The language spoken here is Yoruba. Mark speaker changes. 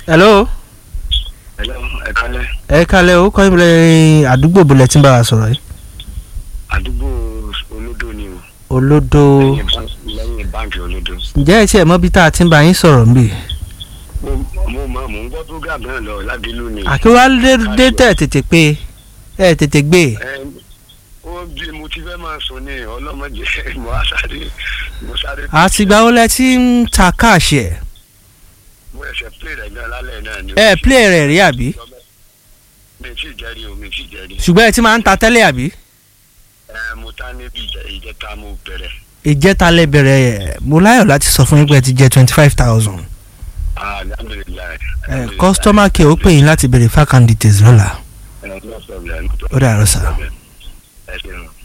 Speaker 1: hello
Speaker 2: Hello, ẹ kálẹ́.
Speaker 1: ẹ kalẹ̀ o kọ́ ìbílẹ̀ àdúgbò bọ̀lẹ̀ tí ń bá wa sọ̀rọ̀ yìí.
Speaker 2: àdúgbò olódò ni o.
Speaker 1: olódò
Speaker 2: lẹ́yìn bá- lẹ́yìn báńkì olódò.
Speaker 1: ǹjẹ́ ẹ tiẹ̀ mọ̀ bí tá a ti ń bá yín sọ̀rọ̀ ń bì.
Speaker 2: mo mo mọ mò ń gbọ́ program náà lọ lábílú ni.
Speaker 1: àkíwálé dé tẹ̀ tètè pé ẹ tètè gbé
Speaker 2: ẹ ó bí mo ti fẹ́ máa sùn ní ọlọ́mọdé mo á sáré mo sáré.
Speaker 1: àtìgbà wo lẹ ti ń ta káàṣì ẹ̀
Speaker 2: mo ẹsẹ̀ play rẹ̀ gan lálẹ́ náà ni.
Speaker 1: ẹ play rẹ̀ rí àbí
Speaker 2: mi ì tí ì jẹ́rìí o mi ì tí ì jẹ́rìí.
Speaker 1: ṣùgbọ́n ẹ ti máa ń ta tẹ́lẹ̀ àbí
Speaker 2: ẹ mo ta níbi ìjẹ- ìjẹta mo bẹ̀rẹ̀.
Speaker 1: ìjẹta lẹ bẹ̀rẹ̀ ẹ̀ mo láyọ̀ láti sọ fún yín pé ẹ ti jẹ twenty five thousand
Speaker 2: alhamdulilayi.
Speaker 1: ẹ customer care ó pè yín láti béèrè fákàn details lọ́la
Speaker 2: ẹ no problem.
Speaker 1: ó dàrú sá.
Speaker 2: ẹ ṣeun.